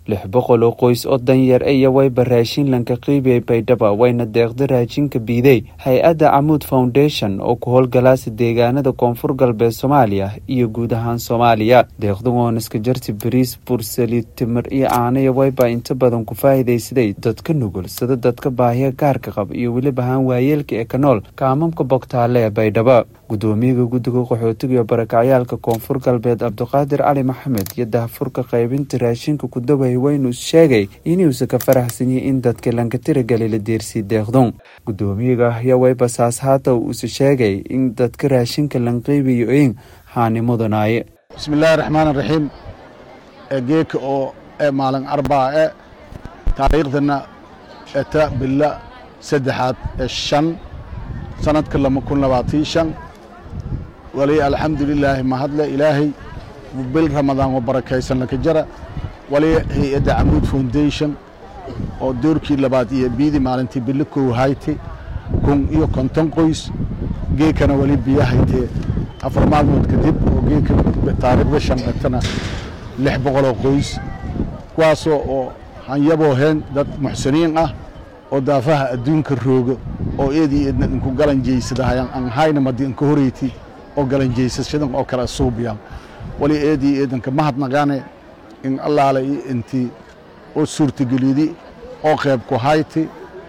lix boqol oo qoys oo danyar iyo wayba raashin lanka qiibiyay baydhaba wayna deeqda raashinka biiday hay-adda camuud foundation oo ku howlgalaasa deegaanada koonfur galbeed soomaaliya iyo guud ahaan soomaaliya deeqda wooniska jarti bariis bursali timir iyo caanaya wayba inta badan ku faa'iidaysaday dadka nugul sida dadka baahiya gaarka qab iyo weliba ahaan waayeelka ee ka nool kaamamka bogtaale ee baydhaba gudoomiyaga guddiga qaxootiga iyo barakacyaalka koonfur galbeed cabdiqaadir cali maxamed iyo dahfurka qaybinta raashinka ku daway weynu sheegay inuusa ka faraxsanyay in dadka lanka tiragali la deersii deeqdun gudoomiyaga ayaa wayba saas haata uuse sheegay in dadka raashinka lanqiibiyo in haani mudanaaye bismillaahi raxmaan raxiim geeka oo ee maalin arbaa e taariikhdana eta bila saddexaad ee shan sanadka lama kun labaatii shan wali alxamdulilaahi mahadle ilaahay bil ramadaan oo barakaysan laka jara wali hay-adda camuud foundation oo doorkii labaad iyo biidii maalintii bilo kow hayte kun iyo konton qoys geekana wali biyo haytee afar maalmood kadib oo geeka taariikhda shan etana lix boqoloo qoys kuwaasoo oo hanyaboo heen dad muxsiniin ah oo daafaha adduunka rooga oo eedii eedna inku galanjaysadahayan aan hayna madi inka horeyti oo galanjaysashadan oo kale suubiyan wali eedii eedanka mahadnaqaane in allaale iyo intii oo suurtagelidi oo qayb ku hayti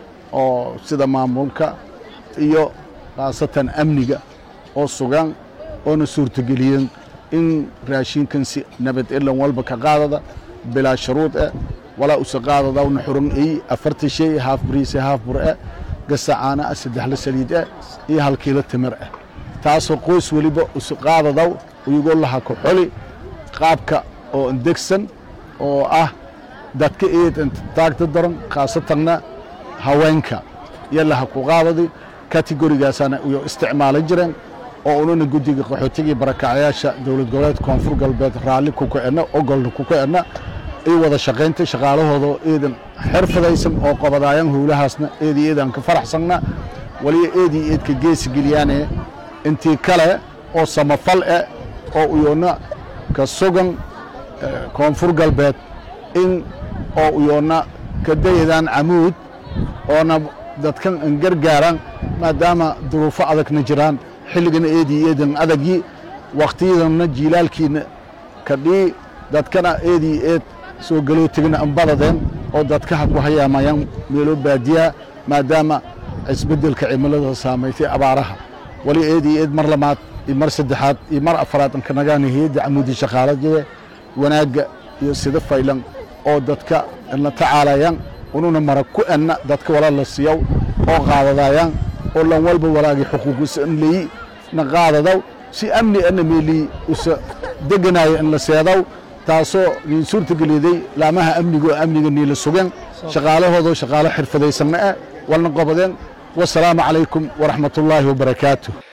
oo sida maamulka iyo khaasatan amniga oo sugan oona suurtageliyeen in raashinkan si nabad elan walba ka qaadada bilaa shuruud eh walaa usa qaadadawna xuran ey afarta shay haaf bariise haaf bur eh gasa caana ah saddexla saliid eh iyo hal kiilo timir ah taasoo qoys weliba usa qaadadaw iyagoo laha ku xoli qaabka oo indegsan oo ah dadka eed taagta daran khaasatanna haweenka iyo laha ku qaadadi kategorigaasana iyo isticmaalan jireen oo unana guddiga qaxootigii barakacyaasha dowlad goboleed koonfur galbeed raalli ku kicina ogolna ku kicina iyo wada shaqaynta shaqaalahooda eedan xirfadaysan oo qabadaayan howlahaasna eedii eedaan ka faraxsanna waliba eedii eedka geesi geliyaane intii kale oo samafal eh oo uyoonna ka sugan koonfur galbeed in oo uyoonna ka dayadaan camuud oona dadkan an gargaaraan maadaama duruufo adagna jiraan xilligana eedii eedan adagii wakhtiyadanna jiilaalkiina kadhii dadkana eedii eed soo galootigana anbadadeen oo dadkaha ku hayaamayaan meelo baadiyaa maadaama isbeddelka cimilada saamaytay abaaraha wali eedii eed mar lamaad iyo mar saddexaad iyo mar afaraad ankanagaana hay-adda camuudi shaqaalajee wanaagga iyo sida faylan oo dadka la tacaalayaan ununa mara ku enna dadka wala la siiyaw oo qaadadaayaan oo lan walba walaagii xuquuqisa in leyi na qaadadaw si amni ana meelii usa deganaayo in la seedaw taasoo niin suurtageliyaday laamaha amniga oo amniga niila sugeen shaqaalahoodoo shaqaalo xirfadaysanna ah walna qobadeen wasalaamu calaykum waraxmatullaahi wabarakaatu